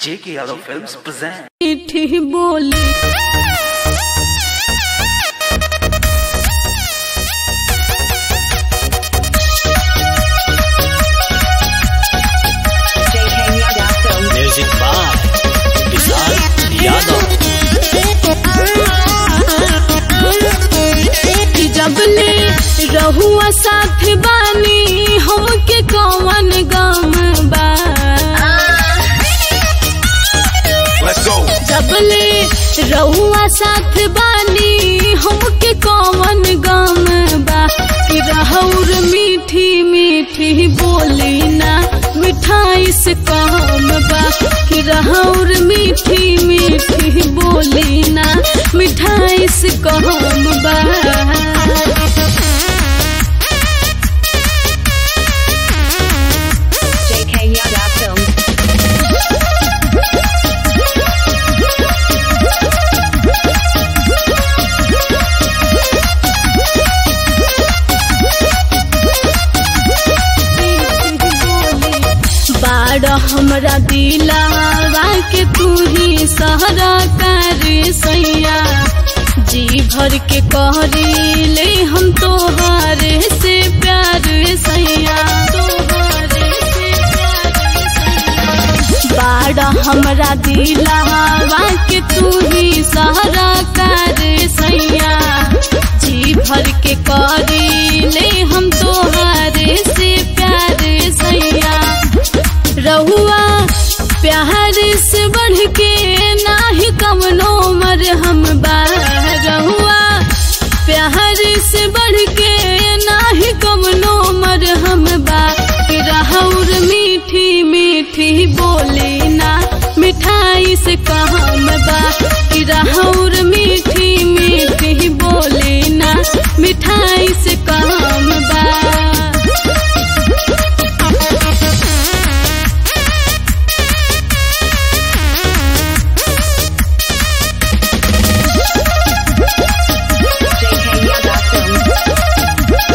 J.K. Yadav Films present. मीठी बोली JK Yadav Films. Music by Vishal Yadav कि जबले रहुआ साथ बानी हमके कौन गम बा Let's go. जबले रहुआ साथ बानी हमके कौन गम बा कि रहौर मीठी मीठी बोली ना मिठाई से कम बा कि रहौर मीठी मीठी बोली ना मिठाई से कम बा JK Yadav Films. बाड़ हमरा दिलावा के तू ही सहरा कर सैया जी भर के कहरी ले हम तोहारे से प्यार सैया तोहारे से प्यार सैया बाड़ा हमरा दिलावा के तू ही सहरा कर सैया जी भर के करी ले हम तोहारे से प्यार सैया रहुआ प्यार से बढ़ के नाही कमनो मर हम बा रहुआ प्यार से बढ़ के नाही कमनो मर हम बा कि रहौर मीठी मीठी बोली ना मिठाई से कहम बा कि रहौर मीठी मीठी बोली ना मिठाई से कहम बा JK Yadav Films.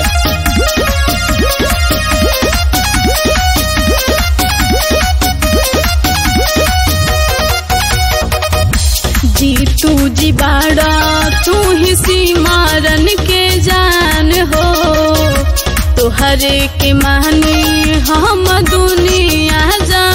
जी तू जी बाड़ा तू ही सीमारन के जान हो तुहरे के मानी हम दुनिया जान